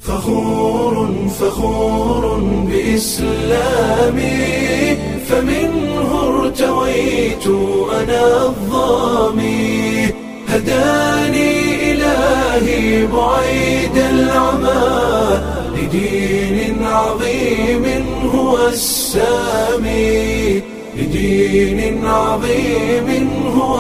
فخور فخور بإسلامي فمنه ارتويت أنا الظامي هداني إلهي بعيد العمى لدين عظيم هو السامي لدين عظيم هو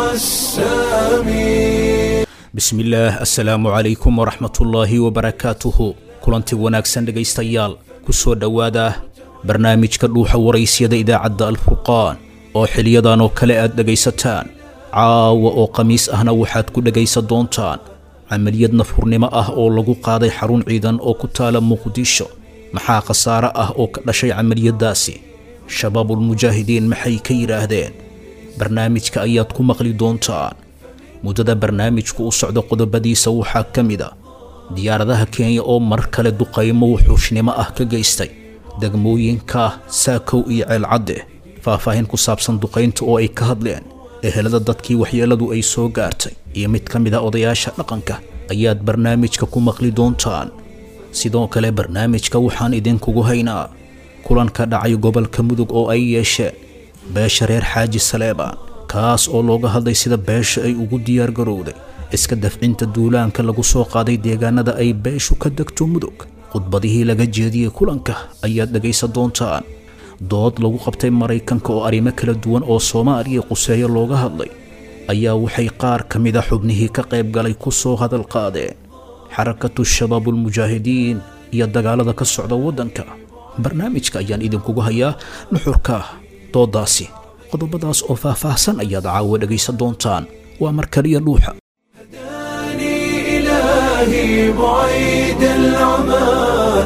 السامي bismillaah assalaamu calaykum waraxmatullaahi wabarakaatuhu kulanti wanaagsan dhegaystayaal ku soo dhowaada barnaamijka dhuuxa waraysyada idaacadda alfurqaan oo xiliyadan oo kale aad dhegaysataan caawa oo khamiis ahna waxaad ku dhegaysan doontaan camaliyad nafurnimo ah oo lagu qaaday xarun ciidan oo ku taala muqdisho maxaa khasaare ah oo ka dhashay camaliyaddaasi shabaabulmujaahidiin maxay ka yidhaahdeen barnaamijka ayaad ku maqli doontaan muddada barnaamijku u socdo qodobadiisa waxaa ka mid a diyaaradaha kenya oo mar kale duqaymo wuxuushnimo ah ka geystay degmooyinka saakow iyo ceelcadde faahfaahin ku saabsan duqaynta oo ay ka hadleen ehelada dadkii waxyeeladu ay soo gaartay iyo mid ka mid a odayaasha dhaqanka ayaad barnaamijka ku maqli doontaan sidoo kale barnaamijka waxaan idinkugu haynaa kulan ka dhacay gobolka mudug oo ay yeesheen beesha reer xaaji saleebaan kaas oo looga hadlay sida beesha ay ugu diyaar garowday iska dafcinta duulaanka lagu soo qaaday deegaanada ay beeshu ka degto mudug khudbadihii laga jeediyey kulanka ayaad dhegaysan doontaan dood lagu qabtay maraykanka oo arrimo kala duwan oo soomaaliya quseeyo looga hadlay ayaa waxay qaar ka mid a xubnihii ka qayb galay ku soo hadal qaadeen xarakatu shabaabulmujaahidiin iyo dagaalada ka socda waddanka barnaamijka ayaan idinkugu hayaa nuxurka dooddaasi qodobadaas oo faahfaahsan ayaad caawa dhegaysan doontaan waa mar kaliya dhuuxa هداني إلهي بعيد العمى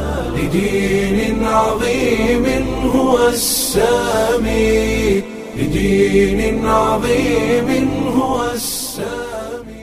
لدين عظيم هو السامي لدين عظيم هو السامي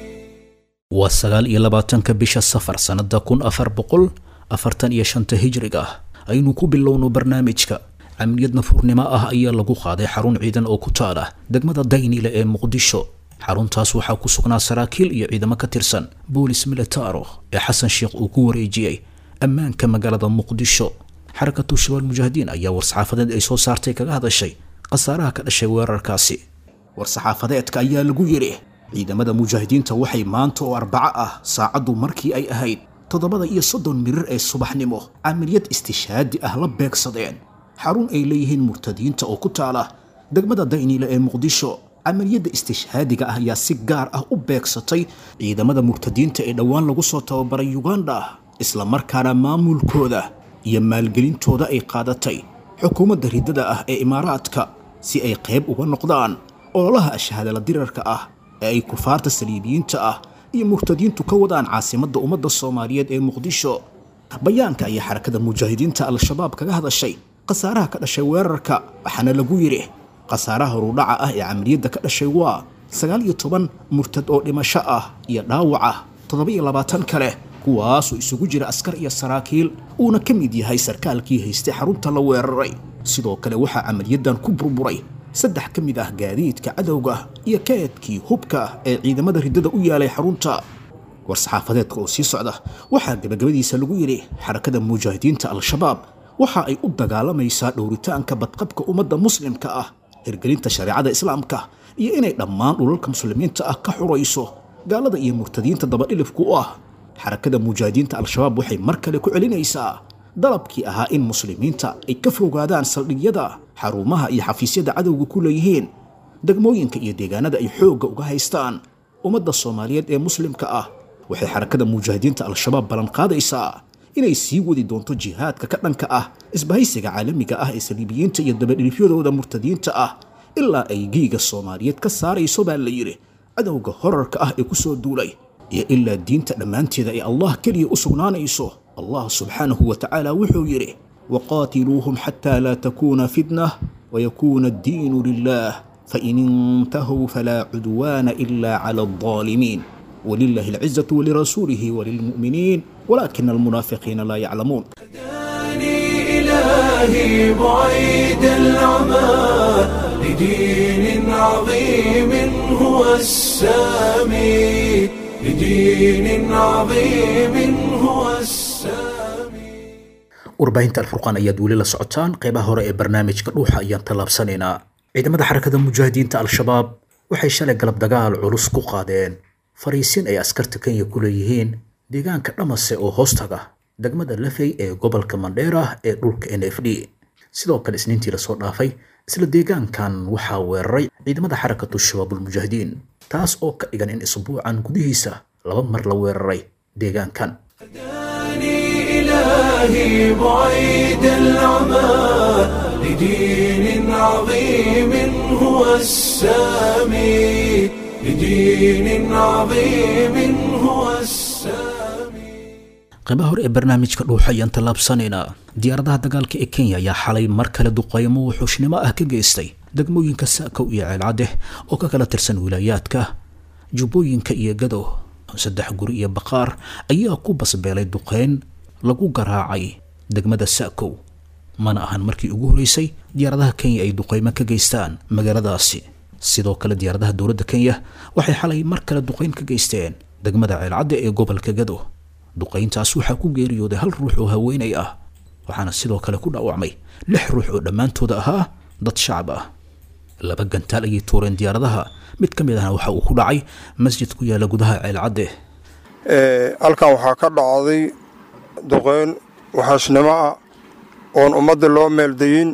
waa sagaal iyo labaatanka bisha safar sannada kun afar boqol afartan iyo shanta hijriga ah aynu ku bilowno barnaamijka camaliyad nafurnimo ah ayaa lagu qaaday xarun ciidan oo ku taala degmada daynile ee muqdisho xaruntaas waxaa ku sugnaa saraakiil iyo ciidamo ka tirsan boolis militaro ee xasan sheekh uu ku wareejiyey ammaanka magaalada muqdisho xarakatu shabaal mujaahidiin ayaa war-saxaafadeed ay soo saartay kaga hadashay khasaaraha ka dhashay weerarkaasi war-saxaafadeedka ayaa lagu yidhi ciidamada mujaahidiinta waxay maanta oo arbaco ah saacaddu markii ay ahayd toddobada iyo soddon mirir ee subaxnimo camaliyad istishaadi ah la beegsadeen xarun ay leeyihiin murtadiinta oo ku taala degmada dayniile ee muqdisho camaliyadda istishhaadiga ah ayaa si gaar ah u beegsatay ciidamada murtadiinta ee dhowaan lagu soo tababaray yuganda isla markaana maamulkooda iyo maalgelintooda ay qaadatay xukuumadda riddada ah ee imaaraadka si ay qayb uga noqdaan ololaha ashhaadala dirarka ah ee ay kufaarta saliibiyiinta ah iyo murtadiintu ka wadaan caasimadda ummadda soomaaliyeed ee muqdisho bayaanka ayaa xarakada mujaahidiinta al-shabaab kaga hadashay khasaaraha ka dhashay weerarka waxaana lagu yidhi khasaaraha horudhaca ah ee camaliyadda ka dhashay waa sagaal iyo toban murtad oo dhimasho ah iyo dhaawaca toddoba iyo labaatan kale kuwaasoo isugu jira askar iyo saraakiil uuna ka mid yahay sarkaalkii haystay xarunta la weeraray sidoo kale waxaa camaliyaddan ku burburay saddex ka mid ah gaadiidka cadowga iyo kaedkii hubka ee ciidamada riddada u yaalay xarunta war-saxaafadeedka oo sii socda waxaa gabagabadiisa lagu yidhi xarakada mujaahidiinta al-shabaab waxa ay u dagaalamaysaa dhowritaanka badqabka ummadda muslimka ah hirgelinta shareecada islaamka iyo inay dhammaan dhulalka muslimiinta ah ka xurayso gaalada iyo murtadiinta dabadhilifku u ah xarakada mujaahidiinta al-shabaab waxay mar kale ku celinaysaa dalabkii ahaa in muslimiinta ay ka fogaadaan saldhigyada xarumaha iyo xafiisyada cadowga ku leeyihiin degmooyinka iyo deegaanada ay xoogga uga haystaan ummadda soomaaliyeed ee muslimka ah waxay xarakada mujaahidiinta al-shabaab ballanqaadaysaa inay sii wadi doonto jihaadka ka dhanka ah isbahaysiga caalamiga ah ee saliibiyiinta iyo dabadhilifyadooda murtadiinta ah ilaa ay geyga soomaaliyeed ka saarayso baa la yidhi cadowga horarka ah ee ku soo duulay iyo ilaa diinta dhammaanteeda ay allah keliya u sugnaanayso allah subxaanahu wa tacaala wuxuu yidhi waqaatiluuhum xataa laa takuuna fitnah wayakuuna addiinu lilah fain intahuu falaa cudwaana ila cala aldaalimiin ولله العزة ولرسوله وللمؤمنين ولكن المنافقين لا يعلمون هداني إلهي بعيد العمى لدين عظيم هو السامي لدين عظيم هو السامي warbaahinta alfurqaan ayaad weli la socotaan qeybaha hore ee barnaamijka dhuuxa ayaan tallaabsanaynaa ciidamada xarakada mujaahidiinta al-shabaab waxay shalay galab dagaal culus ku qaadeen fariisin ay askarta kenya ku leeyihiin deegaanka dhamase oo hoostaga degmada lafey ee gobolka mandheera ee dhulka n f d sidoo kale isniintii lasoo dhaafay isla deegaankan waxaa weeraray ciidamada xarakatu shabaabulmujaahidiin taas oo ka dhigan in isbuucan gudihiisa laba mar la weeraray deegaankan هداني إلهي بعيد العمى لدين عظيم هو السامي لدين عظيم هو السامي qaybaha hore ee barnaamijka dhuuxa ayaan tallaabsanaynaa diyaaradaha dagaalka ee kenya ayaa xalay mar kale duqaymo wuxuushnimo ah ka geystay degmooyinka saakow iyo ceelcadeh oo ka kala tirsan wilaayaadka jubbooyinka iyo gadow saddex guri iyo baqaar ayaa ku basbeelay duqeyn lagu garaacay degmada saakow mana ahan markii ugu horeysay diyaaradaha kenya ay duqeymo ka geystaan magaaladaasi sidoo kale diyaaradaha dowladda kenya waxay xalay mar kale duqeyn ka geysteen degmada ceelcadde ee gobolka gadow duqayntaas waxaa ku geeriyooday hal ruux oo haweenay ah waxaana sidoo kale ku dhaawacmay lix ruux oo dhammaantooda ahaa dad shacab ah laba gantaal ayay tuureen diyaaradaha mid ka mid ahna waxa uu ku dhacay masjid ku yaala gudaha ceelcadde halkan waxaa ka dhacday duqeyn waxaashnimo ah oon ummadda loo meeldayin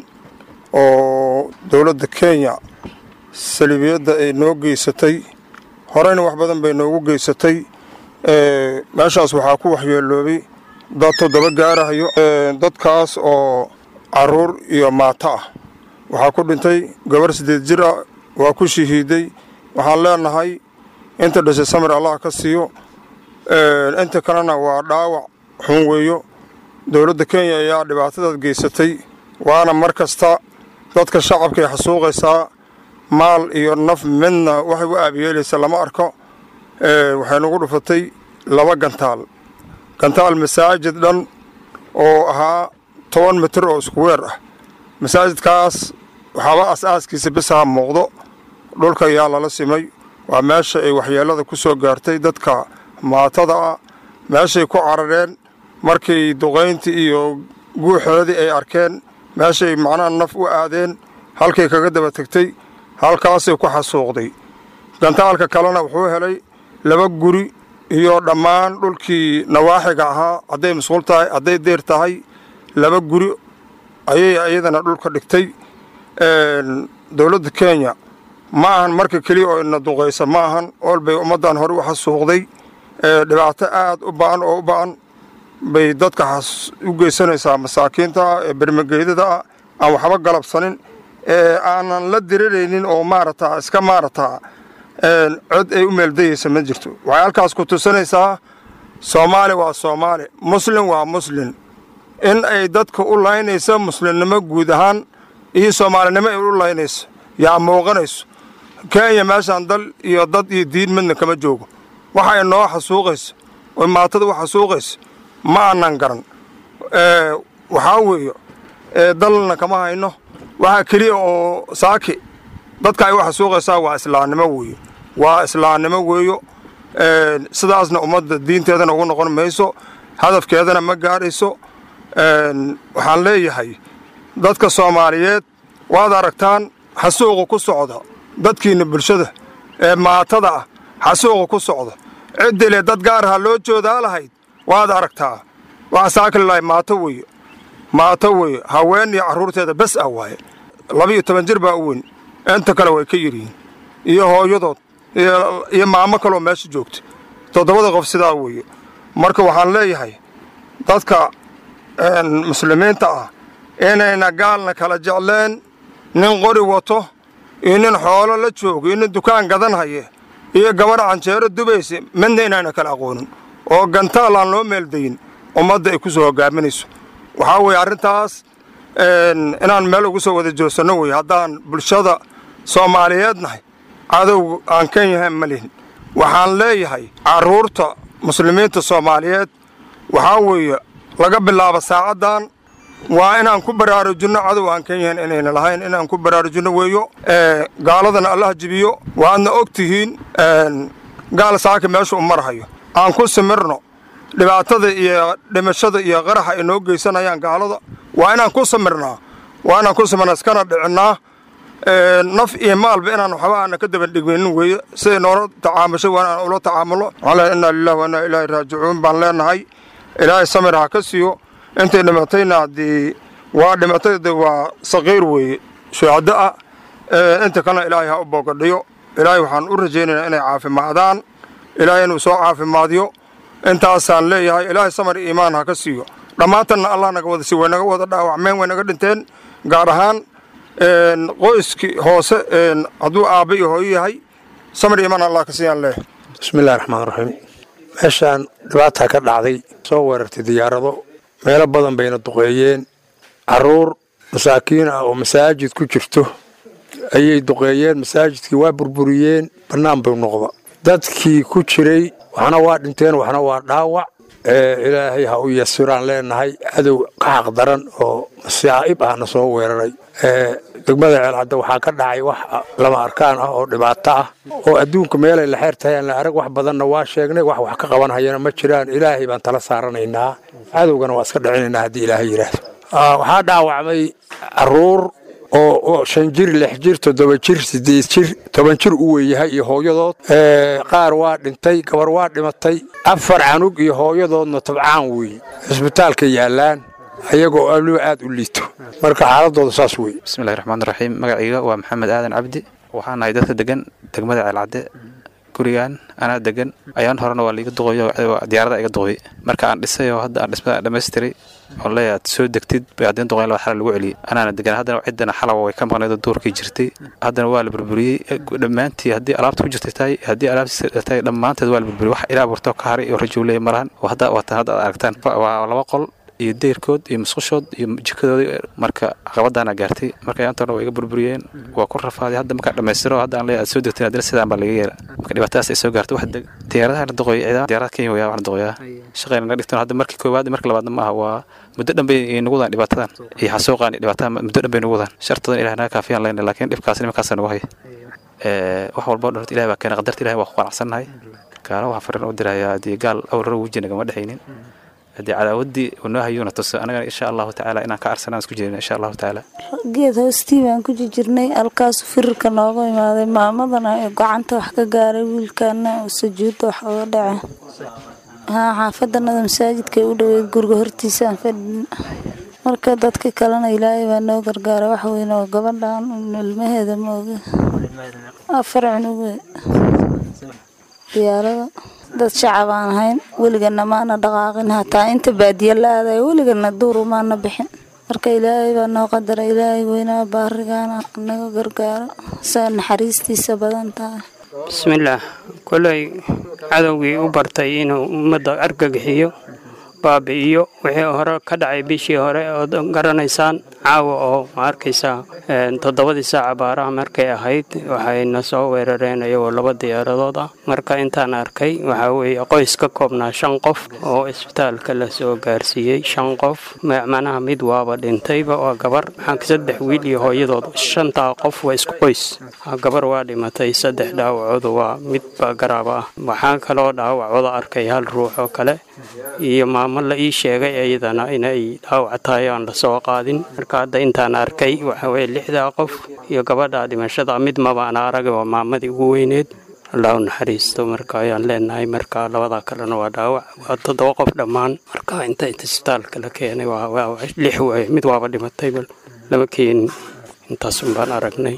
oo dowladda kenya saliibiyadda ay noo geysatay horeyna wax badan bay noogu geysatay meeshaas waxaa ku waxyeeloobay dad toddoba gaarahayo dadkaas oo caruur iyo maato ah waxaa ku dhintay gabar siddeed jir ah waa ku shahiiday waxaan leenahay inta dhashay samir allah ka siiyo inta kalena waa dhaawac xun weeyo dowladda kenya ayaa dhibaatadaad geysatay waana mar kasta dadka shacabkaay xasuuqaysaa maal iyo naf midna waxay u aabiyeelaysa lama arko waxay nagu dhufatay laba gantaal gantaal masaajid dhan oo ahaa toban mitir oo isku weer ah masaajidkaas waxaaba as-aaskiisa bisaha muuqdo dhulka ayaa lala simay waa meesha ay waxyeelada ku soo gaartay dadka maatada ah meeshay ku carareen markay duqayntii iyo guuxoodii ay arkeen meeshay macnaha naf u aadeen halkay kaga daba tegtay halkaasay ku xasuuqday gantaalka kalena wuxuu helay laba guri iyo dhammaan dhulkii nawaaxiga ahaa hadday masquul tahay hadday deer tahay laba guri ayay iyadana dhulka dhigtay dowladda kenya ma ahan marka keliya oo ina duqaysa ma ahan ool bay ummaddan hore u xasuuqday dhibaato aad u ba'an oo u ba'an bay dadka u geysanaysaa masaakiinta ee bermageydada ah aan waxba galabsanin ee aanan la diriraynin oo maarata iska maarata cod ay u meeldayaysa ma jirto waxay halkaas ku tusinaysaa soomaali waa soomaali muslim waa muslim in ay dadka u laynayso muslimnimo guud ahaan iyo soomaalinimo ay u laynayso yaa muuqanayso kenya meeshaan dal iyo dad iyo diin midna kama joogo waxa ay noo xasuuqayso oo maatada u xasuuqayso ma aanan garan waxaa weeye dalna kama hayno waxaa keliya oo saaki dadka ay u xasuuqaysaa waa islaamnimo weeye waa islaamnimo weeyo sidaasna ummadda diinteedana ugu noqon mayso hadafkeedana ma gaadhayso waxaan leeyahay dadka soomaaliyeed waad aragtaan xasuuqa ku socda dadkiinna bulshada ee maatada ah xasuuqa ku socda ciddile dad gaaraha loo joodaa lahayd waad aragtaa waxa saakililahay maato weeye maato weeye haween iyo carruurteeda bes ah waaye laba-iyo toban jir baa u weyn inta kale way ka yiryihiin iyo hooyadood iyo maamo kaloo meesha joogta toddobada qof sidaa weeye marka waxaan leeyahay dadka muslimiinta ah inayna gaalna kala jecleen nin qori wato iyo nin xoolo la joogo iyo nin dukaan gadan haye iyo gabadha canjeero dubaysa midna inayna kala aqoonin oo gantaal aan loo meeldayin ummadda ay ku soo hogaaminayso waxaa weeye arrintaas inaan meel ugu soo wada joogsanno weye haddaan bulshada soomaaliyeed nahay cadow aan kan yahayn ma lihin waxaan leeyahay carruurta muslimiinta soomaaliyeed waxaa weeye laga bilaabo saacaddan waa inaan ku baraarujinno cadow aan kan yahayn inayna lahayn inaan ku baraarujinno weeyo gaaladana allah jibiyo waadna og tihiin gaal saaka meesha u marhayo aan ku simirno dhibaatada iyo dhimashada iyo qaraxa ay noo geysanayaan gaalada waa inaan ku samirnaa waa inaan ku samirnaa iskana dhicinnaa naf iyo maalba inaan waxba aana ka daba dhigmaynin weeye siday noola tacaamushay waa inaan ula tacaamulo ala inaa lilah wa inaa ilaahi raajicuun baan leenahay ilaahay samir ha ka siiyo intay dhimatayna haddii waa dhimatay de waa saqiir weeye shuhado ah inta kalena ilaahay ha u boogadhiyo ilaahay waxaan u rajaynaynaa inay caafimaadaan ilaahay inuu soo caafimaadiyo intaasaan leeyahay ilaahay samar iyo iimaan ha ka siiyo dhammaantanna allah naga wada si way naga wada dhaawacmeen way naga dhinteen gaar ahaan qoyskii hoose hadduu aabba iyo hooyo yahay samar iyo iimaan allah ka siiyaan leeyahay bismillahi raxmaan raxiim meeshaan dhibaataa ka dhacday soo weerartay diyaarado meelo badan bayna duqeeyeen caruur masaakiin ah oo masaajid ku jirto ayay duqeeyeen masaajidkii waa burburiyeen bannaan buu noqda dadkii ku jiray waxna waa dhinteen waxna waa dhaawac ilaahay ha u yasiraan leenahay cadow ka xaq daran oo masaa'ib ahna soo weeraray degmada ceelcadda waxaa ka dhacay wax lama arkaan ah oo dhibaato ah oo adduunka meelay la xeer tahay aan la arag wax badanna waa sheegnay wax wax ka qaban hayana ma jiraan ilaahay baan tala saaranaynaa cadowgana waa iska dhicinaynaa haddii ilaahay yidhaahdo waxaa dhaawacmay caruur oo shan jir lix jir toddoba jir sideed jir toban jir u weeyahay iyo hooyadood qaar waa dhintay gabar waa dhimatay afar canug iyo hooyadoodna tabcaan weeye cisbitaalka yaallaan ayagoo aliba aad u liito marka xaaladooda saas wey bismillahi raxmaan raxiim magacayga waa maxamed aadan cabdi waxaan nahay dadka degan degmada ceelcadde gurigan anaa degan ayaan horena waa laiga duqoyo diyaarada iga duqoy marka aan dhisay oo hadda aan dhismada dhammaystiray oon leeyahay aad soo degtid bay haddeen duqoyn laba xala lagu celiyey anaana degan haddana ciddana xalawa way ka maqnayd oo duurkii jirtay haddana waa la burburiyey dhammaantii haddii alaabta ku jirtay tahay haddii alaabtii tahay dhammaanteed waa la burburiyey wax ilaa burto ka haray oo rajuu leeya malahan hadda waatan hadda aad aragtaan waa laba qol iyo deyrkood iyo musqushood iyo jikadooda marka caqabadaana gaartay marka yaantoona waa iga burburiyeen waa ku rafaaday hadda markaa dhammaystiro hadda aan leeyahay aad soo degteen haddana sidaan baa laga yeela marka dhibaatadaas ay soo gaartay wax diyaaradaha la duqoy diyaarada kenya waya wax la duqoyaa shaqayna naga dhigteen hadda markii koowaad markii labaadna ma aha waa muddo dhan bay nagu wadaan dhibaatadan iyo xasuuqaan dhibaatada muddo dhan bay nagu wadaan shartadan ilaah naga kaafiyaan leyna laakiin dhibkaas nimankaasa nagu haya wax walba o dhan ilahi baa keena qadarta ilahi waa ku qanacsannahay gaalo waxaa fariin u dirayaa haddii gaal awraro weji nagama dhexaynin haddii cadaawaddii unoo hayuuna tuso annagana insha allahu tacaala inaan ka arsanaan isku jirina insha allahu tacaala geed hoostii baan ku jirnay halkaasu firirka nooga imaaday maamadana ee gacanta wax ka gaaray wiilkaana oo sujuudda wax uga dhace haa xaafadanada masaajidkay u dhoweyd guriga hortiisaan fadhin marka dadka kalena ilaahay baa noo gargaara wax weyn oo gabadhan ilmaheeda mooga afar cunuge diyaarada dad shacab aan ahayn weligana maana dhaqaaqin hataa inta baadiya la aadayo weligana duuru maana bixin marka ilaahay baa noo qadara ilaahay weynaa baarigaana naga gargaaro saa naxariistiisa badan tahay bismillaah koley cadowgii u bartay inuu ummadda argagixiyo baabi'iyo wixii hore ka dhacay bishii hore ood garanaysaan caawa oo ma arkaysaa toddobadii saaca baaraha markay ahayd waxayna soo weerareen iyagoo laba diyaaradood ah marka intaan arkay waxaa weeye qoys ka koobnaa shan qof oo isbitaalka la soo gaarsiiyey shan qof macnaha mid waaba dhintayba waa gabar maxaa saddex wiil iyo hooyadood shantaa qof waa isku qoys gabar waa dhimatay saddex dhaawacoodu waa midba garaaba ah waxaa kaloo dhaawacooda arkay hal ruux oo kale iyo maamo la ii sheegay iyadana inay dhaawac tahay aan la soo qaadin marka hadda intaan arkay waxa weye lixdaa qof iyo gabadha dhimashada mid mabaan aragay waa maamadii ugu weyneed allah u naxariisto marka ayaan leenahay marka labadaa kalena waa dhaawac waa toddoba qof dhammaan marka inta isbitaalka la keenay waa lix waaye mid waaba dhimatayba lama keenin intaasun baan aragnay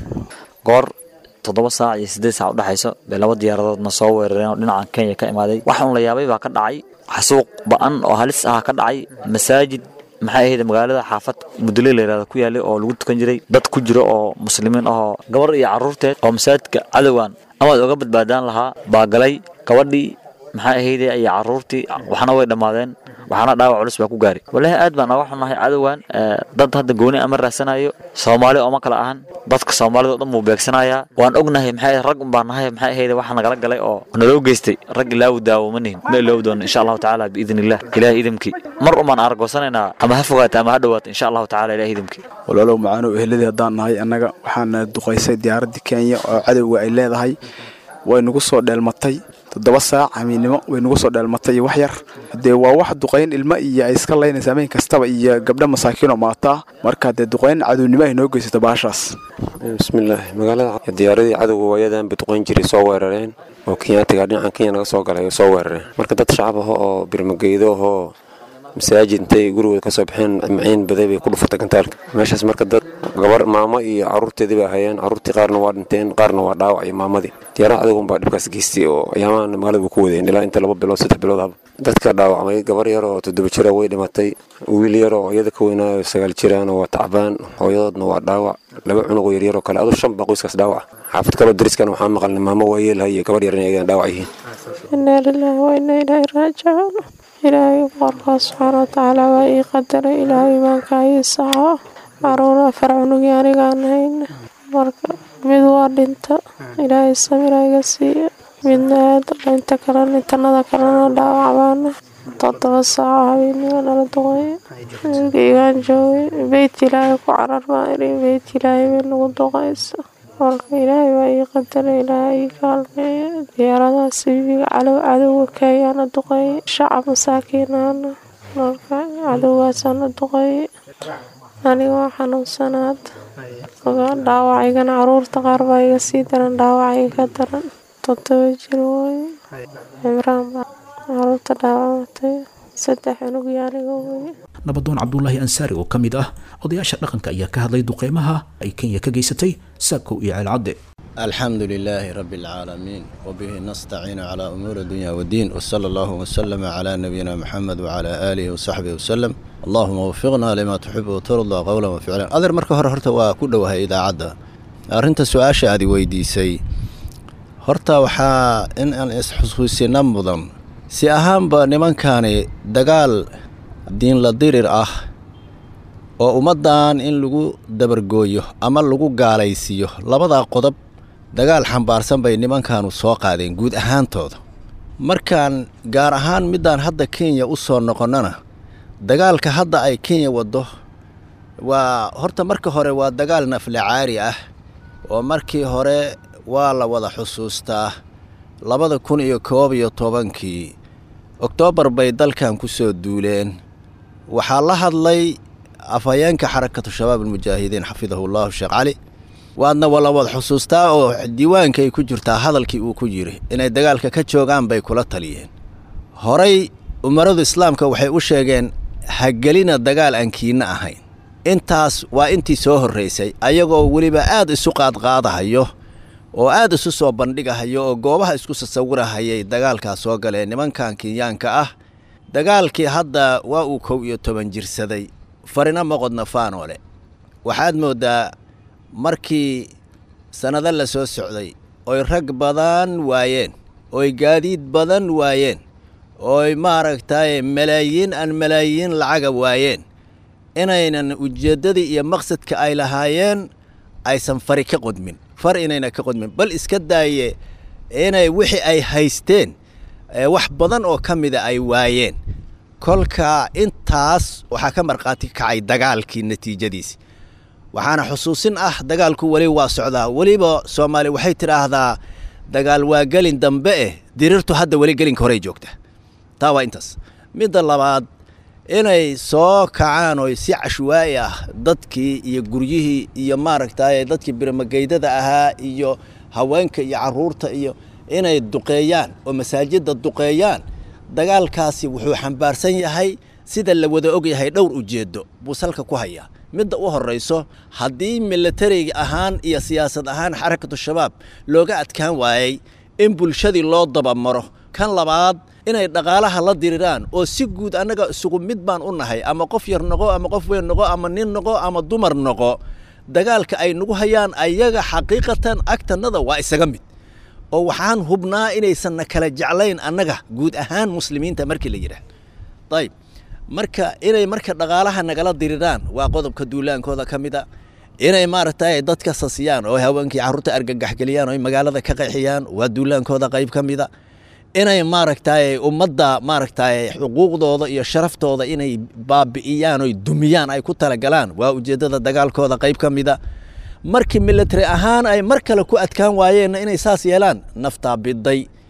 goor toddoba saac iyo siddeed saac udhexayso bay laba diyaaradoodna soo weerareen oo dhinacan kenya ka imaaday waxaan la yaabay baa ka dhacay xasuuq ba-an oo halis ah ka dhacay masaajid maxay ahayd magaalada xaafad mudule layirahda ku yaalay oo lagu tukan jiray dad ku jiro oo muslimiin ahoo gabar iyo carruurteed oo masaajidka cadowgan amaad oga badbaadaan lahaa baa galay gabadhii maxay ahayde iyo carruurtii waxna way dhammaadeen waxaana dhaawac culus baa ku gaari walaahi aad baan naga xunahay cadowgan dad hadda gooni ama raadsanayo soomaali ooma kala ahan dadka soomaalida o dhan buu beegsanayaa waan ognahay maxay rag un baan nahay maxay ahayde waxa nagala galay oo naloo geystay rag ilaawu daawoma nihin ma iloowi doono insha allahu tacaala biidni illah ilaahay idamkii mar umaan argoosanaynaa ama ha fogaata ama ha dhawaato insha allahu tacala ilahay idamkii walaalow macaanow eheladii haddaan nahay annaga waxaana duqaysay diyaaraddii kenya oo cadowga ay leedahay way nagu soo dheelmatay toddoba saac hamiinnimo way nagu soo dheelmatay iyo wax yar dee waa wax duqayn ilmo iyo ay iska laynaysa habeen kastaba iyo gabdho masaakiinoo maataa marka dee duqayn cadownimo ay noo geysata baashaas bismillaahi magaalada diyaaradii cadowga waayadan bay duqayn jiray soo weerareen oo kenyaatiga dhinacan kenya naga soo galay soo weerareen marka dad shacab ah oo birmageydo ahoo masaajid intay gurigooda kasoo baxeen maciin baday bay ku dhufatay gantaalka meeshaas marka dad gabar maamo iyo caruurteedii bay ahayeen caruurtii qaarna waa dhinteen qaarna waa dhaawac iyo maamadii diyaarada cadowgan baa dhibkaas geystay oo ayaamahan magaalada ku wadeen ilaa inta laba bilood saddex bilood haba dadka dhaawacmay gabar yar oo toddoba jira way dhimatay wiil yar oo iyada ka weynaayo sagaal jiraan waa tacbaan hooyadoodna waa dhaawac laba cunugoo yaryaroo kale aduu shan baa qoyskaas dhaawac xaafad kaloo dariskana waxaa maqalnay maamo waayeelha iyo gabar yar inay dhaawac yihiin inaa lilaahi wa inaa ilaahi raajicuun ilaahay boqorkaa subxaana watacaala waa ii qadaray ilaahay imaanka ii saxo caruur afar cunugii anigaan hayn marka mid waa dhinta ilaahay samira iga siiya midna aad inta kalena intanada kalena dhaawacbaana toddoba saaco habeenimo nala duqeeya wiilkaygaan joogay beyt ilaahay ku carar baan iri beyt ilaahay bay nagu duqaysa marka ilaahay waa ii qadaray ilaahay ii kaalmeeya diyaaradaha sibiga calow cadowga keeyaana duqeeyay shacab masaakiinaana marka cadowgaasaana duqeeyay aniga waa xanuunsanaad dhaawacaygana caruurta qaar baa iga sii daran dhaawacay ka daran toddoba jir wooye cimraan baa caruurta dhaawamatay saddex cunugii aniga weye nabadoon cabdulaahi ansaari oo ka mid ah odayaasha dhaqanka ayaa ka hadlay duqeymaha ay kenya ka geysatay saakow iyo ceelcadde الحمد لله رب العالمين وبه نستعين على أمور الدنيا والدين وصلى الله وسلم على نبينا محمد وعلى آله وصحبه وسلم اللهم وفقنا لما تحب وترضى قولا وفعلا أذر مركه هر هرتا وكله إذا عدى أرنت سؤال شادي ويديسي هرتا وحا إن أن إسحسوسي نمضا si ahaanba nimankani dagaal diin la dirir ah oo ummaddan in lagu dabargooyo ama lagu gaalaysiiyo labadaa qodob dagaal xambaarsan bay nimankanu soo qaadeen guud ahaantooda markaan gaar ahaan middaan hadda kenya u soo noqonnana dagaalka hadda ay kenya waddo waa horta marka hore waa dagaal nafle caari ah oo markii hore waa la wada xusuustaa labada kun iyo koob iyo tobankii oktoobar bay dalkan ku soo duuleen waxaa la hadlay afhayeenka xarakatu shabaab almujaahidiin xafidahu llahu sheekh cali waadna wala wada xusuustaa oo diiwaankay ku jirtaa hadalkii uu ku yiri inay dagaalka ka joogaan bay kula taliyeen horay umaradu islaamka waxay u sheegeen hagelina dagaal aan kiinna ahayn intaas waa intii soo horraysay ayagoo weliba aad isu qaadqaadahayo oo aad isu soo bandhigahayo oo goobaha isku sasawirahayay dagaalkaas soo galeen nimankan kenyaanka ah dagaalkii hadda waa uu kow iyo toban jirsaday farina moqodna faanoole waxaad mooddaa markii sannado la soo socday oy rag badan waayeen oy gaadiid badan waayeen ooy maaragtay malaayiin aan malaayiin lacaga waayeen inaynan ujeeddadii iyo maqsadka ay lahaayeen aysan fari ka qodmin far inayna ka qodmin bal iska daaye inay wixii ay haysteen wax badan oo ka mida ay waayeen kolka intaas waxaa ka markhaati kacay dagaalkii natiijadiisi waxaana xusuusin ah dagaalku weli waa socdaa weliba soomaali waxay tidhaahdaa dagaal waa gelin dambe eh dirirtu hadda weli gelinka horey joogta taa waa intaas midda labaad inay soo kacaan oo si cashwaa'i ah dadkii iyo guryihii iyo maaragtay dadkii birmageydada ahaa iyo haweenka iyo caruurta iyo inay duqeeyaan oo masaajidda duqeeyaan dagaalkaasi wuxuu xambaarsan yahay sida la wada og yahay dhowr ujeeddo buu salka ku hayaa midda u horrayso haddii milatariga ahaan iyo siyaasad ahaan xarakatu shabaab looga adkaan waayey in bulshadii loo dabamaro kan labaad inay dhaqaalaha la diriraan oo si guud annaga isugu mid baan u nahay ama qof yar noqo ama qof weyn noqo ama nin noqo ama dumar noqo dagaalka ay nagu hayaan ayaga xaqiiqatan agtannada waa isaga mid oo waxaan hubnaa inaysanna kala jeclayn annaga guud ahaan muslimiinta markii la yidhaah ayib marka inay marka dhaqaalaha nagala diriraan waa qodobka duulaankooda ka mida inay maaragtay dadka sasiyaan oo haweenkii carruurta argagaxgeliyaan oo magaalada ka qeexiyaan waa duulaankooda qayb ka mida inay maaragtay ummadda maaragtay xuquuqdooda iyo sharaftooda inay baabi'iyaan oy dumiyaan ay ku talagalaan waa ujeeddada dagaalkooda qayb ka mida markii military ahaan ay mar kale ku adkaan waayeenna inay saas yeelaan naftaa biday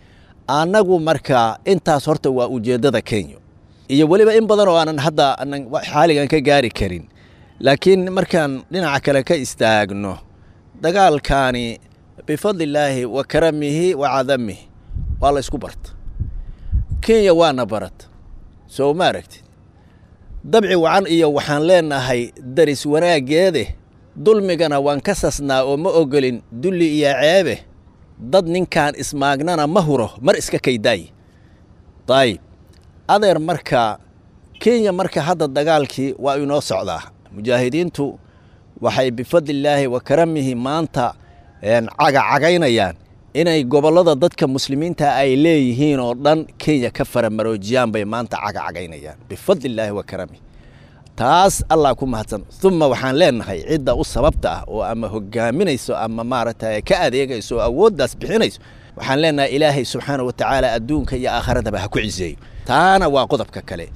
annagu marka intaas horta waa ujeeddada kenya iyo weliba in badan oo aanan hadda aanan xaaligan ka gaari karin laakiin markaan dhinaca kale ka istaagno dagaalkaani bifadlillaahi wa karamihi wa cadamihi waa la ysku barta kenya waana barata soo ma aragtid dabci wacan iyo waxaan leenahay daris wanaaggeede dulmigana waan ka sasnaa oo ma ogolin dulli iyo ceebe dad ninkaan ismaagnana ma huro mar iska kaydaaye dayib adeer marka kenya marka hadda dagaalkii waa inoo socdaa mujaahidiintu waxay bifadlillaahi wa karamihi maanta cagacagaynayaan inay gobollada dadka muslimiinta ay leeyihiin oo dhan kenya ka faramaroojiyaan bay maanta cagacagaynayaan bifadlillaahi wa karamihi taas allah ku mahadsan uma waxaan leenahay cidda u sababta ah oo ama hogaaminayso ama maaragtay ka adeegayso oo awooddaas bixinayso waxaan leenahay ilaahay subxaana wa tacaala adduunka iyo aakhiradaba ha ku ciseeyo taana waa qodobka kale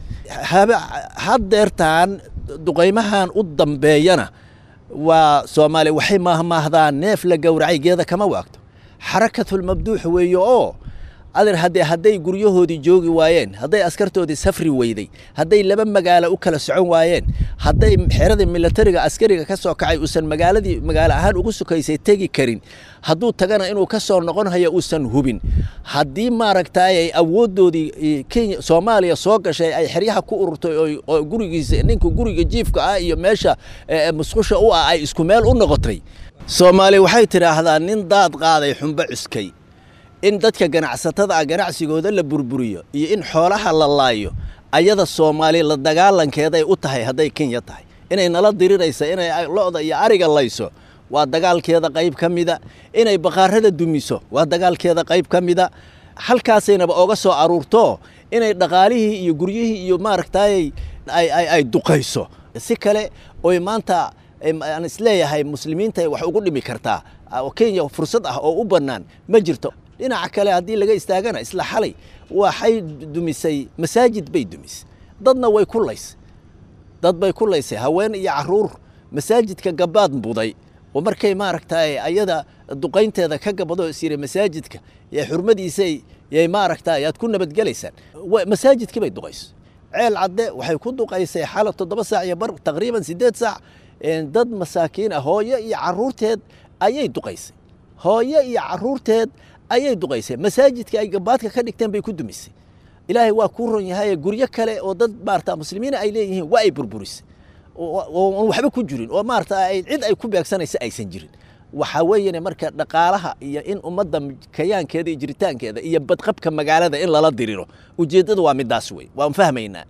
haddeertaan duqaymahan u dambeeyana waa soomaaliya waxay maahmaahdaan neef la gowracay geeda kama waagto xarakatulmabduux weeye oo adeer haddee hadday guryahoodii joogi waayeen hadday askartoodii safri weyday hadday laba magaalo u kala socon waayeen hadday xeradii milatariga askariga ka soo kacay uusan magaaladii magaalo ahaan ugu sukaysay tegi karin hadduu tagana inuu ka soo noqon hayo uusan hubin haddii maaragtay ay awooddoodii kenya soomaaliya soo gashay ay xeryaha ku ururtay oo gurigiisa ninka guriga jiifka ah iyo meesha musqusha u ah ay isku meel u noqotay soomaaliya waxay tidhaahdaa nin daad qaaday xumbo cuskay in dadka ganacsatada ah ganacsigooda la burburiyo iyo in xoolaha la laayo ayada soomaaliya la dagaalankeeday u tahay hadday kenya tahay inay nala diriraysa inay lo-da iyo ariga layso waa dagaalkeeda qayb ka mida inay baqaarada dumiso waa dagaalkeeda qayb ka mida halkaasaynaba oga soo aruurto inay dhaqaalihii iyo guryihii iyo maaragtay ay duqayso si kale oy maanta aan isleeyahay muslimiinta wax ugu dhimi kartaa oo kenya fursad ah oo u bannaan ma jirto dhinaca kale haddii laga istaagana isla xalay waxay dumisay masaajid bay dumisay dadna way ku laysay dad bay ku laysay haween iyo caruur masaajidka gabaad buday oo markay maaragtay ayada duqaynteeda ka gabado isyiri masaajidka yee xurmadiisay yay maaragtay aad ku nabadgelaysaan masaajidkii bay duqaysay ceel cadde waxay ku duqaysay xalo toddoba saac iyo bar taqriiban siddeed saac dad masaakiin ah hooyo iyo caruurteed ayay duqaysay hooyo iyo caruurteed ayay duqaysay masaajidka ay gabaadka ka dhigteen bay ku dumisay ilaahay waa kuu ron yahay guryo kale oo dad maarata muslimiina ay leeyihiin waa ay burburisay oon waxba ku jirin oo maarata cid ay ku beegsanaysa aysan jirin waxaa weeyane marka dhaqaalaha iyo in ummadda kayaankeeda iyo jiritaankeeda iyo badqabka magaalada in lala diriro ujeeddadu waa midaas wey waan fahmaynaa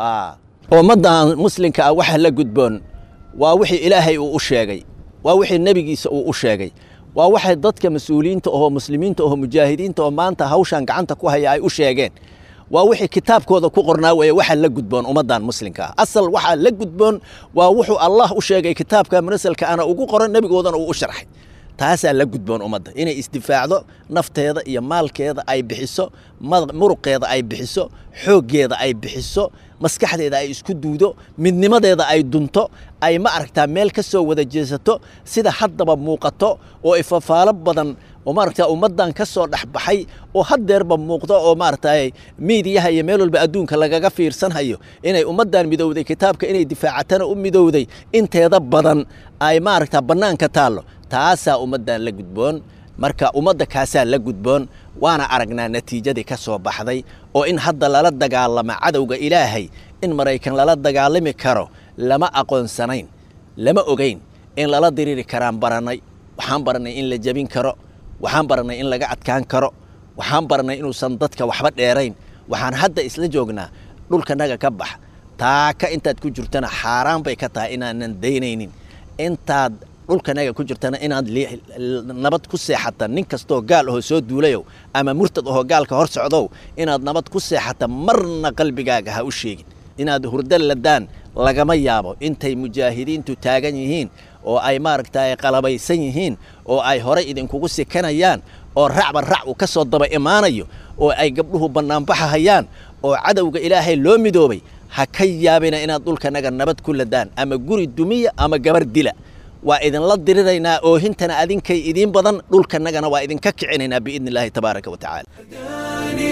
ummaddan muslimka ah waxa la gudboon waa wixii ilaahay uu u sheegay waa wixii nebigiisa uu u sheegay waa waxay dadka mas-uuliyiinta ohoo muslimiinta ohoo mujaahidiinta oo maanta hawshan gacanta ku haya ay u sheegeen waa wixii kitaabkooda ku qornaa weeye waxa la gudboon ummaddan muslimka ah asal waxaa la gudboon waa wuxuu allah u sheegay kitaabka munasalka ana ugu qoran nebigoodana uu u sharxay taasaa la gudboon ummadda inay isdifaacdo nafteeda iyo maalkeeda ay bixiso muruqeeda ay bixiso xooggeeda ay bixiso maskaxdeeda ay isku duudo midnimadeeda ay dunto ay ma aragtaa meel ka soo wada jeesato sida haddaba muuqato oo ifafaalo badan oo maaragtaa ummaddan ka soo dhexbaxay oo haddeerba muuqdo oo maaragtay miidiyaha iyo meel walba adduunka lagaga fiirsanhayo inay ummaddan midowday kitaabka inay difaacatana u midowday inteeda badan ay maaragtaa bannaanka taallo taasaa ummaddan la gudboon marka ummadda kaasaa la gudboon waana aragnaa natiijadii ka soo baxday oo in hadda lala dagaalamo cadowga ilaahay in maraykan lala dagaalami karo lama aqoonsanayn lama ogeyn in lala diriri karaan barannay waxaan barannay in la jebin karo waxaan barannay in laga adkaan karo waxaan barannay inuusan dadka waxba dheerayn waxaan hadda isla joognaa dhulkanaga ka bax taaka intaad ku jirtana xaaraan bay ka tahay inaanan daynaynin intaad dhulkanaga ku jirtana inaad nabad ku seexata nin kastoo gaal ahoo soo duulayow ama murtad ahoo gaalka hor socdow inaad nabad ku seexata marna qalbigaaga ha u sheegin inaad hurdo ladaan lagama yaabo intay mujaahidiintu taagan yihiin oo ay maaragtay qalabaysan yihiin oo ay horay idinkugu sikanayaan oo racba rac uu ka soo daba imaanayo oo ay gabdhuhu bannaanbaxa hayaan oo cadowga ilaahay loo midoobay ha ka yaabina inaad dhulkanaga nabad ku ladaan ama guri dumiya ama gabar dila waa idinla diriraynaa oohintana adinkay idiin badan dhulkanagana waa idinka kicinaynaa biidni illaahi tabaaraka wa tacaala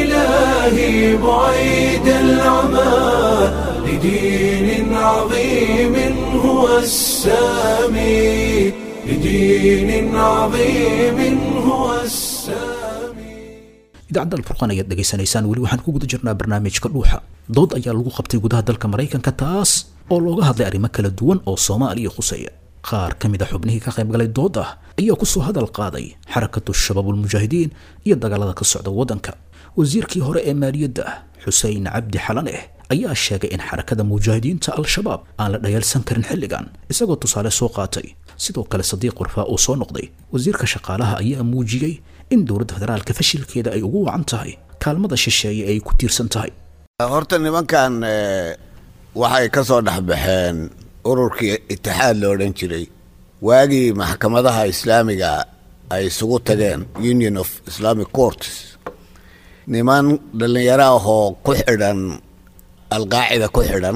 إلهي بعيد العمى لدين عظيم هو السامي لدين عظيم هو السامي idaacadda alfurqaan ayaad dhegaysanaysaan weli waxaan ku guda jirnaa barnaamijka dhuuxa dood ayaa lagu qabtay gudaha dalka maraykanka taas oo looga hadlay arrimo kala duwan oo soomaaliya khuseeya qaar ka mid a xubnihii ka qaybgalay dood ah ayaa kusoo hadal qaaday xarakatu shabaabulmujaahidiin iyo dagaalada ka socda waddanka wasiirkii hore ee maaliyadda xuseen cabdi xalaneh ayaa sheegay in xarakada mujaahidiinta al-shabaab aan la dhayaalsan karin xilligan isagoo tusaale soo qaatay sidoo kale sadiiq warfaa uu soo noqday wasiirka shaqaalaha ayaa muujiyey in dowladda federaalka fashilkeeda ay ugu wacan tahay kaalmada shisheeye ay ku tiirsan tahay horta nimankan waxay ka soo dhexbaxeen ururkii itixaad la odhan jiray waagii maxkamadaha islaamiga ay isugu tageen union of islamic courts niman dhallinyaro ahoo ku xidhan alqaacida ku xidhan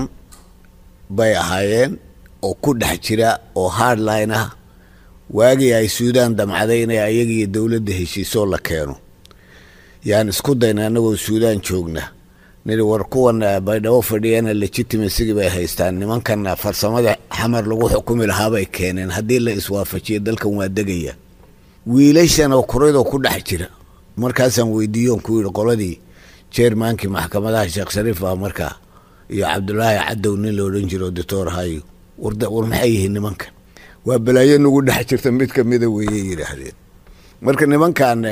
bay ahaayeen oo ku dhex jira oo hardline ah waagii ay suudaan damcaday inay ayagiiyo dowladda heshiisoo la keeno yaan isku dayna annagoo suudaan joogna niri war kuwan baydhabo fadhiyana legitimasigii bay haystaan nimankan farsamada xamar lagu xukumi lahaabay keeneen haddii la iswaafajiyo dalkan waa degaya wiilashan oo kuradoo ku dhex jira markaasaan weydiiyoon ku yidhi qoladii jeermaankii maxkamadaha sheekh shariif ah markaa iyo cabdulaahi cadow nin la odhan jiro doctor hayo war maxay yihiin nimankan waa balaayo nagu dhex jirta mid kamida weeye yidhaahdeen marka nimankan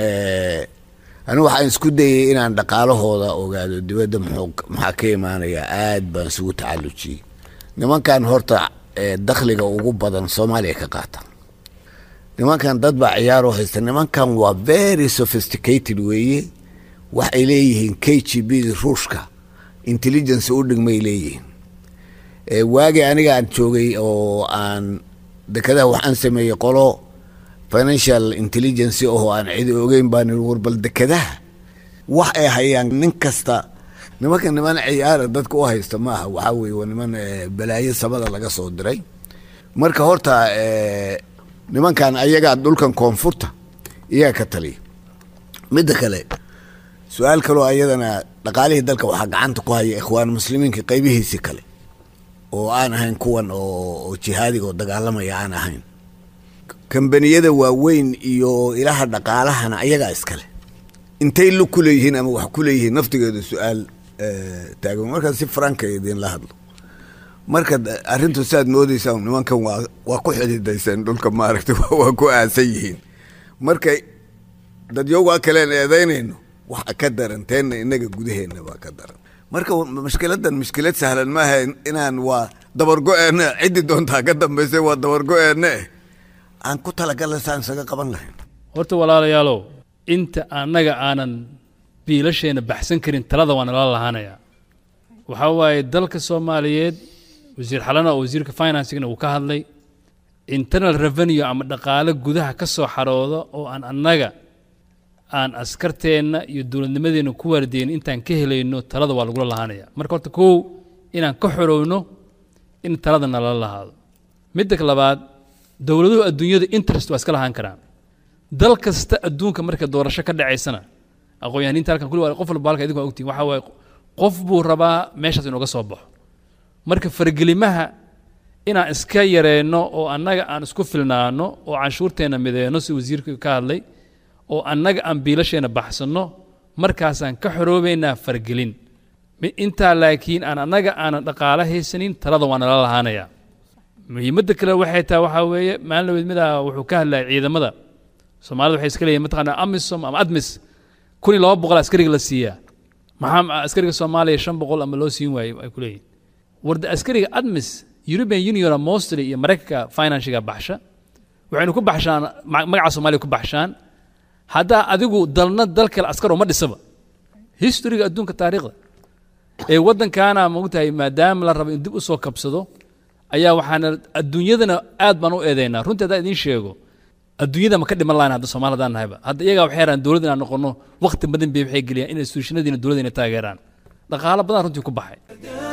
anigu waxaan isku dayay inaan dhaqaalahooda ogaado dibadda maxaa ka imaanaya aad baan isugu tacalujiyey nimankan horta dakhliga ugu badan soomaaliya ka qaata nimankan dad baa ciyaaroo haysta nimankan waa very sophisticated weeye waxay leeyihiin k g b ruushka intelligence u dhigmay leeyihiin waagii aniga aan joogay oo aan dekadaha waxaan sameeyey qolo financial intelligence oo aan cidi ogeyn baan war bal dekadaha wax ay hayaan nin kasta nimanka niman ciyaara dadka u haysta maaha waxaa weye waa niman balaayo samada laga soo diray marka horta nimankan ayagaa dhulkan koonfurta iyaga ka taliya midda kale su-aal kaloo ayadana dhaqaalihii dalka waxaa gacanta ku haya ikhwaan muslimiinka qaybihiisii kale oo aan ahayn kuwan oo jihaadiga oo dagaalamaya aan ahayn kambaniyada waaweyn iyo ilaha dhaqaalahana ayagaa iskale intay lug ku leeyihiin ama wax ku leeyihiin naftigeedu su-aal taagan markaa si franka idinla hadlo marka arrintu saad moodeysaa nimankan waa waa ku xididayseen dhulka maaragtay waa ku aasan yihiin marka dadyowgaa kaleen eedaynayno waxa ka daran teenna inaga gudaheenna baa ka daran marka mushkiladan mushkilad sahlan maaha inaan waa dabargo-eenne ciddi doontaa ka dambaysay waa dabargo-eenne eh aan ku talagalla saan isaga qaban lahayn horta walaalayaalow inta annaga aanan biilasheenna baxsan karin talada waa nala lahaanayaa waxaa waaye dalka soomaaliyeed wasiir xalana oo wasiirka financigna uu ka hadlay internal revenue ama dhaqaale gudaha ka soo xarooda oo aan annaga aan askarteenna iyo dowladnimadeenna ku waardeyn intaan ka helayno talada waa lagula lahaanaya marka horta kow inaan ka xorowno in talada nalala lahaado midda labaad dowladuhu adduunyada interest waa iska lahaan karaan dal kasta adduunka marka doorasho ka dhacaysana aqoon-yahaniinta halkan kulli waa qof walba halka idinku waa ogtiin waxaa waaye qof buu rabaa meeshaas inooga soo baxo marka fargelimaha inaan iska yareenno oo annaga aan isku filnaano oo canshuurteenna mideenno si wasiirka ka hadlay oo annaga aan biilasheenna baxsanno markaasaan ka xoroobaynaa fargelin intaa laakiin aan annaga aanan dhaqaalo haysanin talada waa nala lahaanayaa muhiimadda kale waxay tahay waxaa weeye maalin laweyd midaa wuxuu ka hadlayay ciidamada soomaalida waxay iska leeyihin mataqaanaa amisom ama admis kun iyo laba boqol askariga la siiyaa maxaa askariga soomaaliya shan boqol ama loo siin waayey ay ku leeyihin warda askariga admis european union mostly iyo maraykanka financiga baxsha waxaynu ku baxshaan magaca soomaaliya ku baxshaan haddaa adigu dalna dal kale askar uma dhisaba historyga adduunka taariikhda ee waddankaana maogtahay maadaama la rabo in dib u soo kabsado ayaa waxaana adduunyadana aad baan u eedaynaa runtii haddaan idiin sheego adduunyada ma ka dhiman lahayn hadda soomaali haddaan nahayba hadda iyagaa waxay yaraan dowladda inaan noqono waqti badan bay waxay geliyaan in institutionadiina dowladda inay taageeraan dhaqaalo badan runtii ku baxay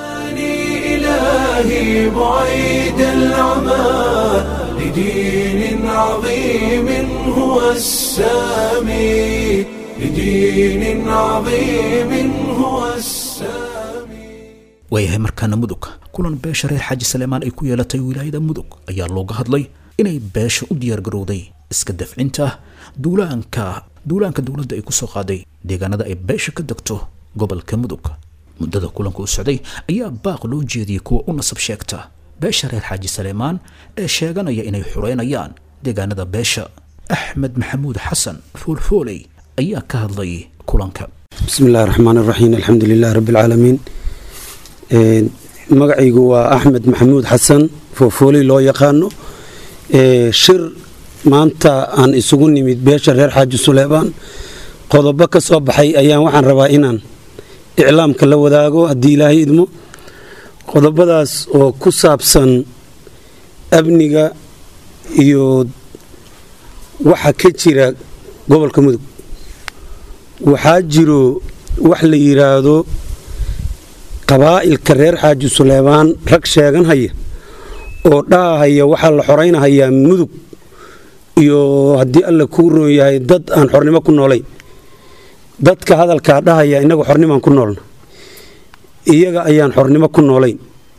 إلهي بعيد العمى لدين عظيم هو السامي لدين عظيم هو السامي waayahay markaana mudug kulan beesha reer xaaji saleemaan ay ku yeelatay wilaayada mudug ayaa looga hadlay inay beesha u diyaargarowday iska dafcinta duulaanka duulaanka dowladda ay ku soo qaaday deegaanada ay beesha ka degto gobolka mudug muddada kulanka u socday ayaa baaq loo jeediyey kuwa u nasab sheegta beesha reer xaaji saleemaan ee sheeganaya inay xureynayaan deegaanada beesha axmed maxamuud xasan foolfooley ayaa ka hadlay kulanka بسم الله الرحمن الرحيم الحمد لله رب العالمين Een, magacaygu waa axmed maxamuud xasan foofooley loo yaqaano Ee, shir maanta aan isugu nimid beesha reer xaaji suleebaan qodobo ka soo baxay ayaan waxaan rabaa inaan iclaamka la wadaago haddii ilaahay idmo qodobadaas oo ku saabsan amniga iyo waxa ka jira gobolka mudug waxaa jiro wax la yidhaahdo qabaa'ilka reer xaaji suleebaan rag sheegan haya oo dhaahaya waxaa la xoraynahayaa mudug iyo haddii alla kuu roon yahay dad aan xornimo ku noolayn dadka hadalkaa dhahaya innaga xornimaan ku noolna iyaga ayaan xornimo ku noolayn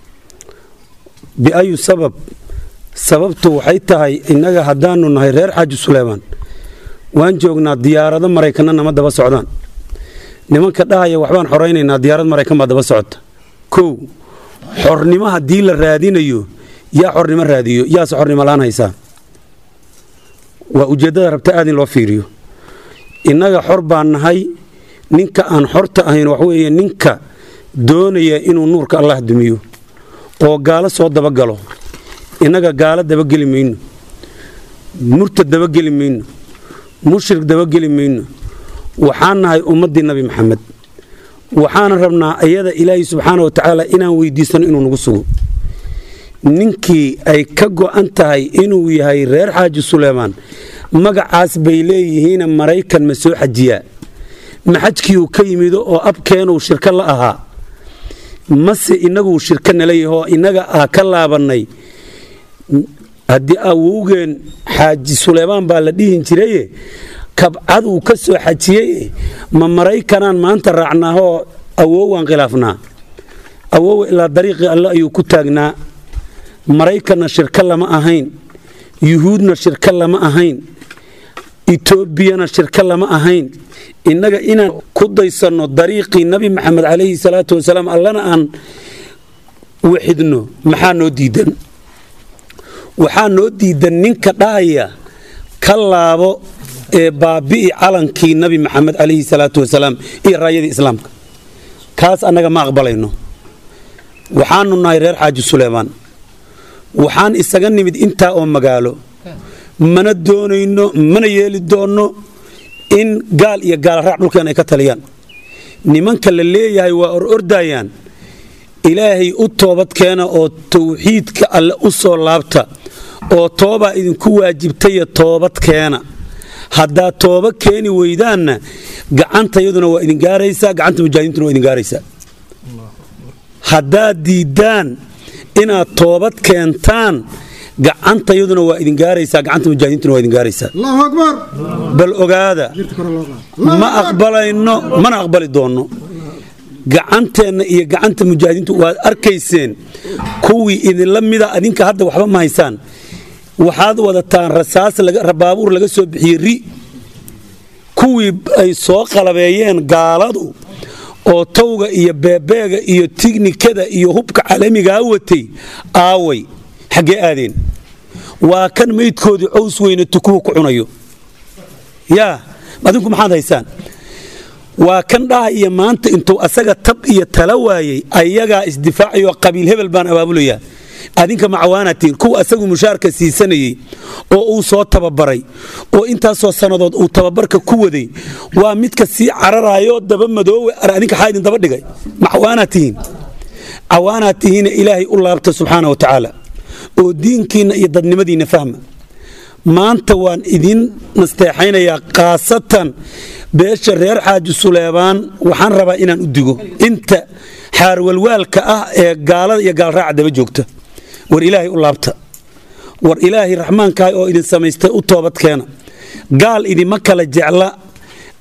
biayu sabab sababtu waxay tahay innaga haddaanu nahay reer xaaji suleebaan waan joognaa diyaarado maraykanna nama daba socdaan nimanka dhahaya waxbaan xoraynaynaa diyaarad maraykan baa daba socota kow xornimo haddii la raadinayo yaa xornimo raadiyo yaase xornimo laan haysaa waa ujeeddada rabta aad in loo fiiriyo innaga xor baan nahay ninka aan xorta ahayn waxweeye ninka doonaya inuu nuurka allah dumiyo oo gaalo soo dabagalo innaga gaalo dabageli mayno murtad dabageli mayno mushrik dabageli mayno waxaan nahay ummaddii nabi maxamed waxaana rabnaa iyada ilaahay subxaana wa tacaala inaan weydiisano inuu nagu sugo ninkii ay ka go'an tahay inuu yahay reer xaaji suleymaan magacaas bay leeyihiin maraykan ma soo xajiyaa maxajkiiuu ka yimido oo abkeenuu shirko la ahaa mase innaguu shirko nala yahoo innaga ah ka laabannay haddii awowgeen xaaji suleymaan baa la dhihin jiraye kabcaduu ka soo xajiyey ma maraykanaan maanta raacnaahoo awowaan khilaafnaa awowa ilaa dariiqii alle ayuu ku taagnaa maraykanna shirko lama ahayn yuhuudna shirko lama ahayn etoobiyana shirko lama ahayn innaga inaan ku daysanno dariiqii nabi maxamed calayhi salaatu wasalaam allana aan waxidno maxaa noo diidan waxaa noo diidan ninka dhahaya ka laabo ee baabi'i calankii nabi maxamed calayhi salaatu wasalaam iyo raayadii islaamka kaas annaga ma aqbalayno waxaanu nahay reer xaaji suleymaan waxaan isaga nimid intaa oo magaalo mana doonayno mana yeeli doonno in gaal iyo gaalraac dhulkeen ay ka taliyaan nimanka la leeyahay waa or ordayaan ilaahay u toobad keena oo tawxiidka alle u soo laabta oo toobaa idinku waajibtaya toobad keena haddaad tooba keeni weydaanna gacantayaduna waa idin gaaraysaa gacanta mujaahidiintuna waa idin gaaraysaa haddaad diiddaan inaad toobad keentaan gacantayaduna waa idin gaaraysaa gacanta mujaahidiintuna waa idin gaaraysaa bal ogaada ma aqbalayno mana aqbali doonno gacanteenna iyo gacanta mujaahidiintu waad arkayseen kuwii idinla mida adinka hadda waxba ma haysaan waxaad wadataan rasaas baabuur laga soo bixiyey ri kuwii ay soo qalabeeyeen gaaladu oo tawga iyo beebeega iyo tignikada iyo hubka caalamigaa watay aaway xaggee aadeen waa kan maydkoodii cows weyne tukuhu ku cunayo yaa adinku maxaad haysaan waa kan dhaha iyo maanta intuu asaga tab iyo tala waayey ayagaa isdifaacayoo qabiil hebel baan abaabulayaa adinka macawaanatiin kuwa asagu mushaarka siisanayey oo uu soo tababaray oo intaasoo sannadood uu tababarka ku waday waa midka sii cararaayoo daba madoowe ar adinka xaa idin daba dhigay macawaanaad tihiin cawaanaad tihiina ilaahay u laabta subxaana wa tacaala oo diinkiinna iyo dadnimadiinna fahma maanta waan idin nasteexaynayaa khaasatan beesha reer xaaji suleebaan waxaan rabaa inaan u digo inta xaarwalwaalka ah ee gaalada iyo gaalraaca daba joogta war ilaahay u laabta war ilaahay raxmaankaah oo idin samaystay u toobad keena gaal idima kala jecla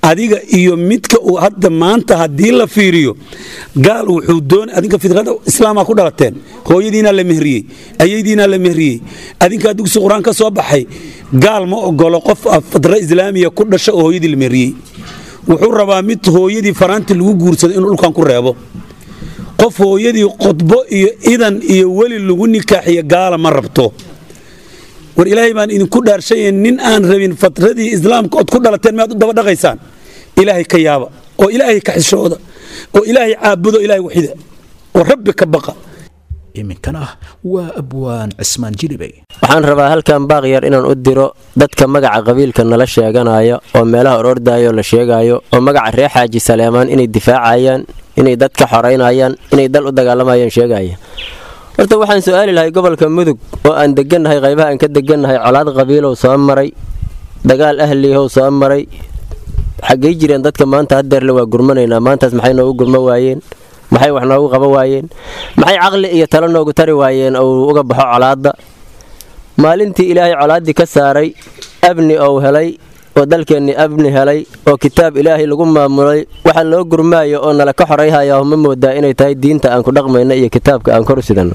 adiga iyo midka uu hadda maanta haddii la fiiriyo gaal wuxuu doon adinka fidrada islaamaa ku dhalateen hooyadiinaa la mehriyey ayaydiinaa la mehriyey adinkaa dugsi qur-aan ka soo baxay gaal ma ogolo qof fidra islaamiya ku dhasha oo hooyadii la mehriyey wuxuu rabaa mid hooyadii faraanti lagu guursado inuu dhulkan ku reebo qof hooyadii qodbo iyo idan iyo weli lagu nikaaxiyo gaala ma rabto war ilaahay baan idinku dhaarshaye nin aan rabin fatradii islaamka ood ku dhalateen miyaad u daba dhaqaysaan ilaahay ka yaaba oo ilaahay ka xishooda oo ilaahay caabudo ilaahay waxida oo rabbi ka baqa iminkan ah waa abwaan cismaan jilibey waxaan rabaa halkan baaqyar inaan u diro dadka magaca qabiilka nala sheeganaya oo meelaha orordayo la sheegayo oo magaca reer xaaji saleemaan inay difaacayaan inay dadka xoraynayaan inay dal u dagaalamayaan sheegaya horta waxaan su-aali lahay gobolka mudug oo aan degannahay qaybaha aan ka degannahay colaad qabiilow soo maray dagaal ahliyahow soo maray xaggay jireen dadka maanta hadeerle waa gurmanaynaa maantaas maxay noogu gurmo waayeen maxay wax noogu qaba waayeen maxay caqli iyo talo noogu tari waayeen ou uga baxo colaadda maalintii ilaahay colaaddii ka saaray abni ou helay oo dalkeennii abni helay oo kitaab ilaahay lagu maamulay waxa loo gurmaayo oo nala ka xorayhaya ma moodaa inay tahay diinta aan ku dhaqmayno iyo kitaabka aan kor sidanno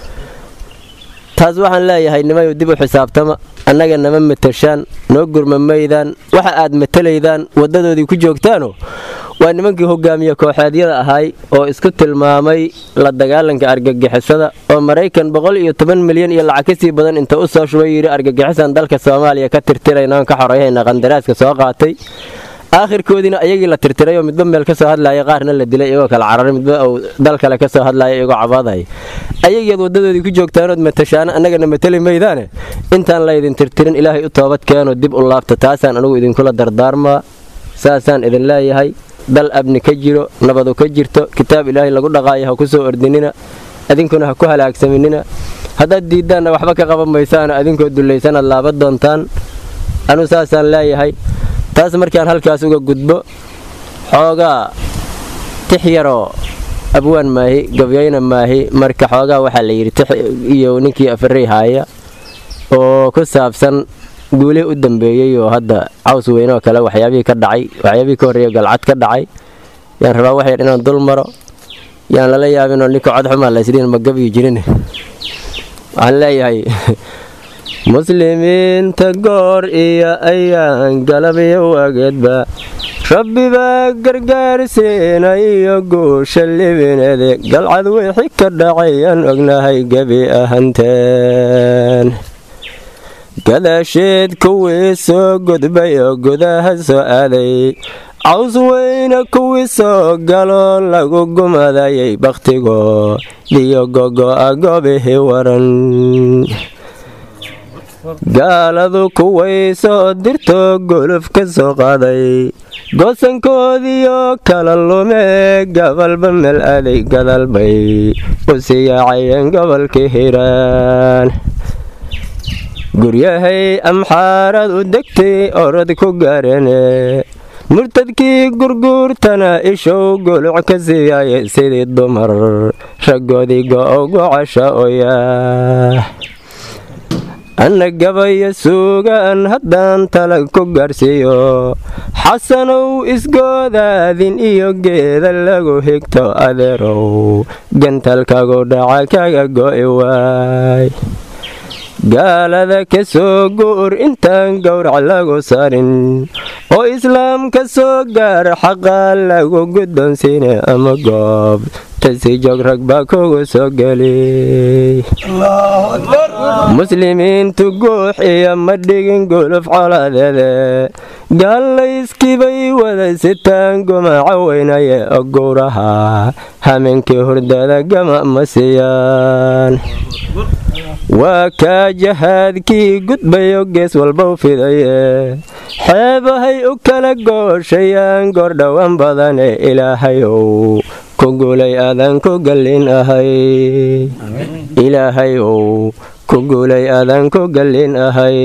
taas waxaan leeyahay nimayu dib u xisaabtama annaga nama matashaan noo gurma maydaan waxa aad matalaydaan waddadoodii ku joogtaano waa nimankii hogaamiye kooxeedyada ahay oo isku tilmaamay la dagaalanka argagixisada oo maraykan boqol iyo toban milyan iyo lacag kasii badan inta u soo shubay yidhi argagixisan dalka soomaaliya ka tirtiraynaan ka xorayhayna qandaraaska soo qaatay aakhirkoodiina ayagii la tirtiray oo midba meel ka soo hadlaya qaarna la dilay iyagoo kala cararay midba uu dal kale ka soo hadlaya iyagoo cabaadaya ayagiiad waddadoodii ku joogtaanood matashaana annagana matali maydaane intaan laydin tirtirin ilaahay u toobad keeno dib u laabta taasaan anigu idinkula dardaarmaa saasaan idin leeyahay dal abni ka jiro nabadu ka jirto kitaab ilaahay lagu dhaqaayo ha ku soo ordinina adinkuna ha ku halaagsaminina haddaad diiddaanna waxba ka qaban maysaana adinkoo dullaysanaad laaban doontaan anuu saasaan leeyahay taas markaan halkaas uga gudbo xoogaa tix yaroo abwaan maahi gabyayna maahi marka xoogaa waxaa la yidhi tix iyo ninkii afarey haaya oo ku saabsan guulihii u dambeeyey oo hadda caws weynoo kale waxyaabihii ka dhacay waxyaabihii ka horreeya galcad ka dhacay yaan rabaa wax yar inaan dul maro yaan lala yaabinoo ninka codxumaa laysliin ma gabyi jirin waxaan leeyahay muslimiinta goor iyo ayaan galabyo wageedba rabbi baa gargaarsiinayo guusha libinede galcad wixii ka dhacayaan ognahay gebi ahanteen gadaasheed kuwii soo gudbay oo gudaha soo aaday caws weyne kuwii soo galoo lagu gumadayay bakhtigo diyo gogo'a goobihii waran gaaladu kuway soo dirto goluf ka soo qaaday goosankoodiioo kala lume gabalba meel aaday gadalbay u siyaacayeen gobolkii hiiraan guryahay amxaaradu degtay orod ku gaarene murtadkii gurguurtana ishow guluc ka siiyaaye sidii dumar raggoodii go'ogu casha oyaa anna gabayo suugaan haddaan talag ku gaarsiiyo xasanow isgoodaadin iyo geeda lagu higto adeerow gantalkagu dhaca kaga go'i waay gaalada ka soo guur intaan gowrac lagu sarin oo islaam ka soo gaar xaqaa lagu guddoonsiine ama goob tasi joog rag baa kugu soo geli muslimiintu guux iyo ma dhigin guluf colaadeede gaallayskibay wada sitaan gumaca weynaye oo gowraha hameenkii hurdada gama ma siiyaan waa kaa jahaadkii gudbayo gees walba u fidaye xeebahay u kala gooshayaan goordhowan badane ilaahayow ku guulay aadaan ku gallin ahay ilaahayow ku guulay aadaan ku gallin ahay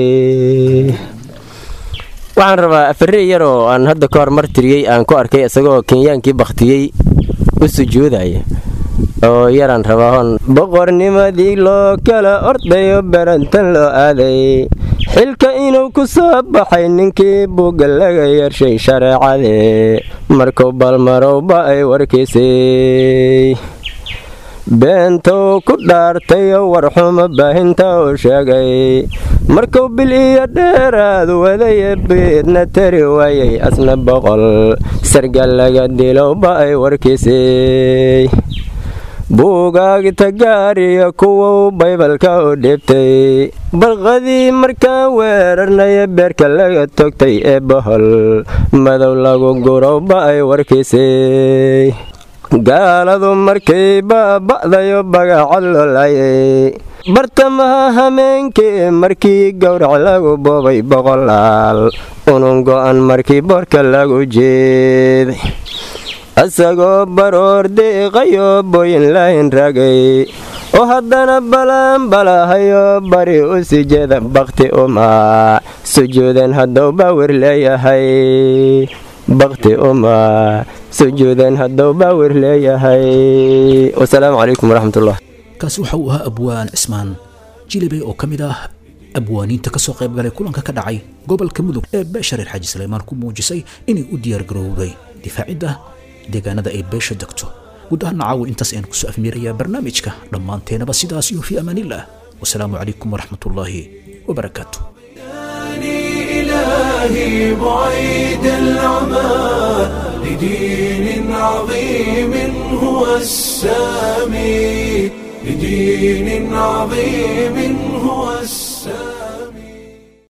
waxaan rabaa afarey yaroo aan hadda ka hor martiriyey aan ku arkay isagoo kenyaankii bakhtiyey u sujuudaya oo yaraan rabaa hon boqornimadii loo kala ordayo barantan loo aaday xilka inuu ku soo baxay ninkii buugga laga yershay shareecadee markuu balmarowba ay warkiisay beentou ku dhaartayoo warxumo baahinta uu sheegay markuu bil iyo dheeraad wadaye biidna tari waayay asna boqol sargal laga dilowba ay warkiisay buugaagta gaariyo kuwuu baybalka u dhiibtay barqadii markaa weerarnaya beerka laga togtay ee bohol madow lagu gurowba ay warkiisay gaaladu markay baaba'dayo bagacad loo laayay bartamaha hameenkii markii gowrac lagu boobay boqolaal unun go'an markii boorka lagu jeeday isagoo baroor deeqayo booyin lahin raagay oo haddana balaanbalahayo bari u sii jeeda bakhti uma sujuudan hadduu baawir leeyahay bakhti uma sujuudan hadduu baawir leeyahay wasalaamu calaykum waraxmatullah kaasi waxa uu ahaa abwaan cismaan jilibey oo ka mid ah abwaaniinta ka soo qayb galay kulanka ka dhacay gobolka mudug ee beesha reer xaaji saleymaan ku muujisay inay u diyaargarowday difaacidda deegaanada ay beesha degto guud ahaana caawa intaas ayaan kusoo afmiirayaa barnaamijka dhammaanteenaba sidaas iyo fii amaaniillah wasalaamu calaykum waraxmatullaahi wabarakaatu إلهي بعيد العمى لدين عظيم هو السامي لدين عظيم هو السامي